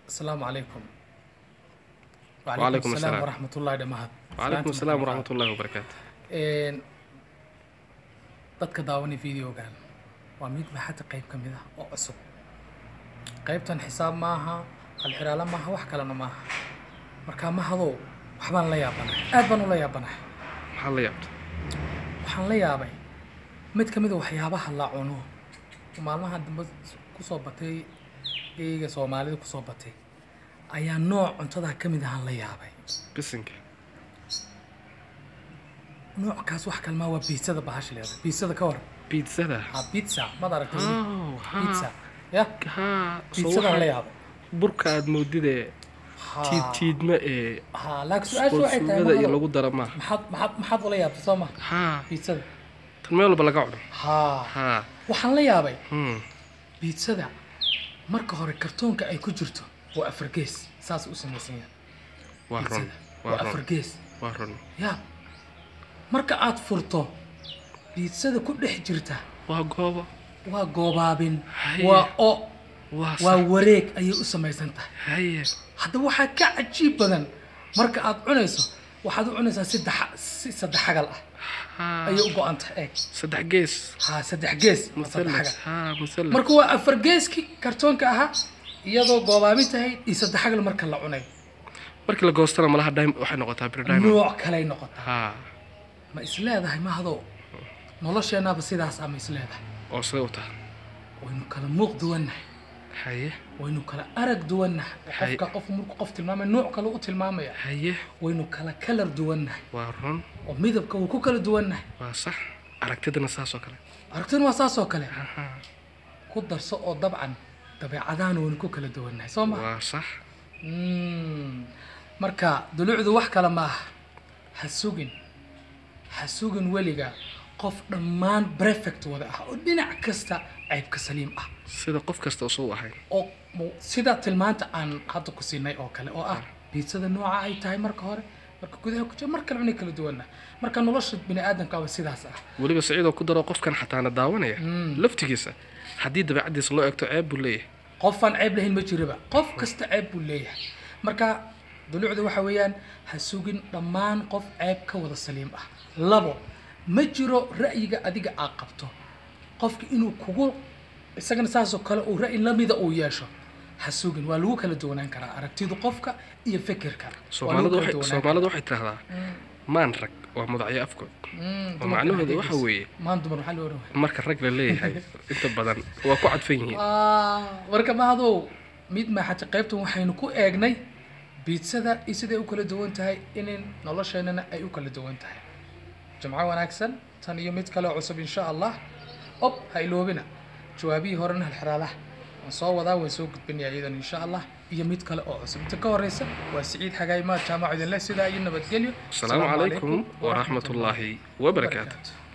asalaamu calaykum Waalaikum asalaam. waraxmatullahi dhammaad وعليكم السلام ورحمة الله وبركاته dadka daawanay videogan waa mid maxata qayb ka mid ah oo cusub qaybtan xisaab maaha halxiraalo maaha wax kalena maaha marka mahadow waxbaan la yaabanahay aad baan ula yaabanahay maxaa la yaabta waxaan la yaabay mid ka mid a waxyaabaha la cuno oo maalmaha dambe kusoo batay geyga soomaalida kusoo batay ayaa nooc cuntada ka mid ahaan la yaabay bisinka noockaas wax kalmaa waa biitsada bahasha leedahay biitsada ka waran biitzada ha pizza maad aragtay weli? Oh, pizza ha ya ha soo biitsadaan la waxa yaabay burka aad moodidee Ha. tiid tiidma ee ha laakiin su-aasha waxay tahay suugada iyo mahado, lagu dara maaha maxaad maxaad maxaad ula yaabtay soo ma ha biitsada tan meel walba laga cuno ha ha waxaan la yaabay hmm biitsada marka hore kartoonka ay ku jirto waa afar gees saas u samaysan yahay waa run biitsada waa waa afar run gees waa run ya marka aad furto biitsada ku dhex jirta waa goobo waa goobaabin Haye. waa o waa waa sax wareeg ayay u samaysan tahay haye haddaba waxaa ka cajiib badan marka aad cunayso waxaad u cunaysaa si daxa- si saddex xagal ah ha ayay u go-an tahay eeg saddex gees ha saddex gees waa saddex musallas xagal ha musallas marka waa afar geeskii kartoonka ahaa iyadoo goobaabin tahay iyo saddex xagal marka la cunay markii la goostana malaha dime waxay noqotaa bir diamond nooc kaley noqotaa ha ma isleedahay mahado nolosheennaaba sidaas ah ma isleedahay oo siday u tahay waynu kala muuq duwannahay haye waynu kala arag duwannahay oo Haye. qofka qof markuu qof tilmaamaya nooc kale u tilmaamaya haye waynu kala kalar duwannahay waa run oo midabka wuu ku kala duwannahay waa sax aragtidana saas oo kale aragtinu waa saas oo kale Aha. ku darso oo dabcan dabeecadahan waynu ku kala duwannahay soo ma waa sax Mm. marka dulucdu wax kale ma aha ha sugin ha sugin weliga qof dhammaan prefect wada ah oo dhinac kasta ceybka saliim ah sida qof kasta usuu ahayn oo mu- sida tilmaanta aan hadda ku siinay oo kale oo ah biitsada nooca ay tahay marka hore marka gudaha ku jira mar kale cunay kala duwanna marka nolosha bini aadamka waa sidaas ah weliba saciidoo ku daro qofkan xataana daawanaya Mm. laftigiisa haddii dabeecaddiisa loo eegto ceeb buu leeyahay qofaan ceeb lahayn ma jiraba qof kasta ceeb buu leeyahay marka dulucda waxa weeyaan ha sugin dhammaan qof ceeb ka wada saliim ah labo ma jiro ra'yiga adiga aad qabto qofka inuu kugu isagana saasoo kale uu ra'yi lamida uu yeesho ha sugin waa lagu kala duwanaan karaa aragtidu qofka iyo fikirka Waa lagu soomaalidu kala waxay duwanaan soomaalidu waxay tidhahdaa karaa. maan rag waa mudacyo afkood Mm, oo dumarka macnaheedu waxay waxa dhehaysa. weeye maan dumar waxaa loo oran marka rag la leeyahay inta badan waa ku cadfan yihiin marka mahadow mid maaxata qaybtan waxaynu ku eegnay biitsada iyo siday u kala duwan tahay inin nolosheenana ay u kala duwan tahay jimco wanaagsan tan iyo mid kale oo cusub insha allah ob ha iloobina jawaabihii horena halxiraalaha waan soo wadaa waan soo gudbinaya iyadan insha allah iyo mid kale oo cusub inta ka horeysa waa siciid xagaay maad jaamac idinleh sidaa iyo nabadgelyo asalaamu calaykum waraxmatullaahi wabarakaatu wabarakaatu